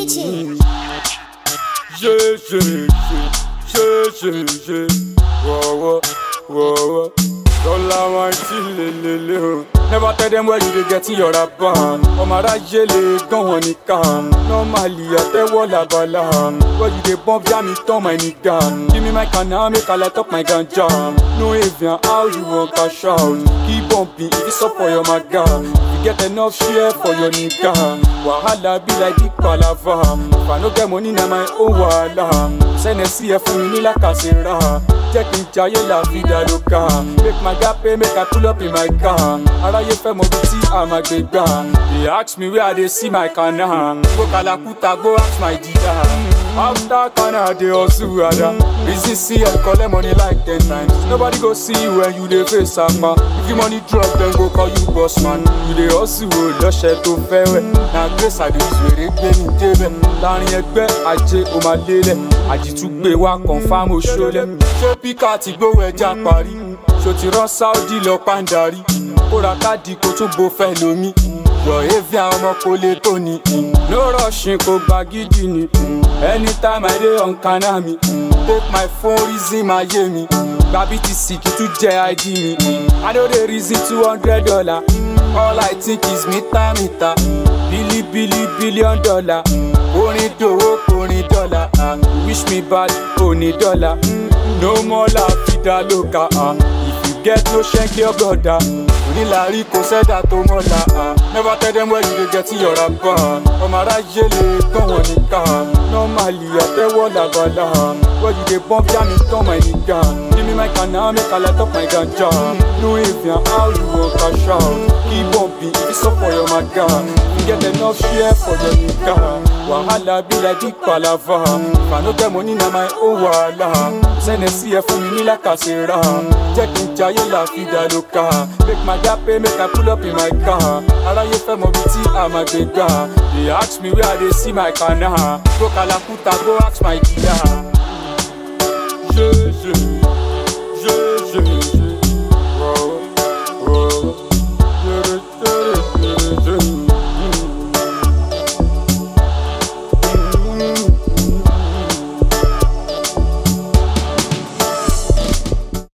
DJ. Yeah, yeah, yeah, yeah, yeah, yeah. Whoa, whoa, whoa, whoa. Don't lie, my chile, oh. Never tell them where you dey get your rapper. Ọmọ aráyé lè gán wọn nìkan. Normally, àtẹ́wọ́ làbàlà. Where you dey bump jam me turn my nigga. Give me my canna, make I light up my ganja. No avian, how you wan cash out? Keep bumping, if it's up for your maga. You get enough share for your nigga. Wahala be like big palava. If I no get money, na my own wahala. Sẹ́nẹ̀ sí ẹ fún mi ní làkàṣẹ́ra. Jẹ́ kí n jayé la vida loca. Make my gap pay, make I pull up in my car. Aráyé fẹ́ mọ bí tí a máa gbé gbà. They ask me where I dey see my kana. Go Kalakuta, go ask my dida. After kana, dey hustle ada. Reason see I collect money like ten times. Nobody go see you when you dey face sama. If you money drop, dem go call you boss man. You dey hustle o lọ́ṣẹ̀ tó fẹ́rẹ̀. Na grace I dey use wèrè gbé mi débẹ̀. Láàrin ẹgbẹ́ ajé o máa lélẹ̀. Àjìtúgbé wa confam oṣoolẹ̀. Ṣé píkà ti gbówó ẹja parí? Ṣo ti rán Saudi lọ pàǹdarí? Kó ra káàdì kó tún bo fẹ́ lomi. Yọ̀ Evian ọmọ kò lè tó ni. No rushing kò gba gidi ni. Anytime I dey on kana mi. Take my phone reason máa yé mi. Gba BTC kí tún jẹ́ ID mi. I no dey reason two hundred dollar. All I think is mita mita. Bili bili billion dollar. Orin dòwó orin dọ́là. ah. Wish me bad oní dọ́là. No more la vida loca. ah. If you get no ṣẹ́ńkì ọgọ́dà. Onílàrí kò sẹ́dà tó mọ́la. ah. Never tell them where you dey get your rapper. Ọmọ aráyé lè gán wọn nìkan. Normally àtẹ́wọ́ làbàlà. Where you dey bump jam me turn my nigga. Give me my canna make I light up my ganja. No avian how you wan cash out. Keep bumping if it's up for your maga. You get enough share for your nigga. Wahala be like big palava. If I no get money na my own wahala. Sẹ́nẹ̀ sí ẹ fún mi ní làkàṣẹ́ra. Jẹ́ kí n jayé la vida loca. Make my gap pay, make I pull up in my car. Aráyé fẹ́ mọ bí tí a máa gbé gbà. They ask me where I dey see my kana. Go Kalakuta, go ask my dida. Yeah, yeah.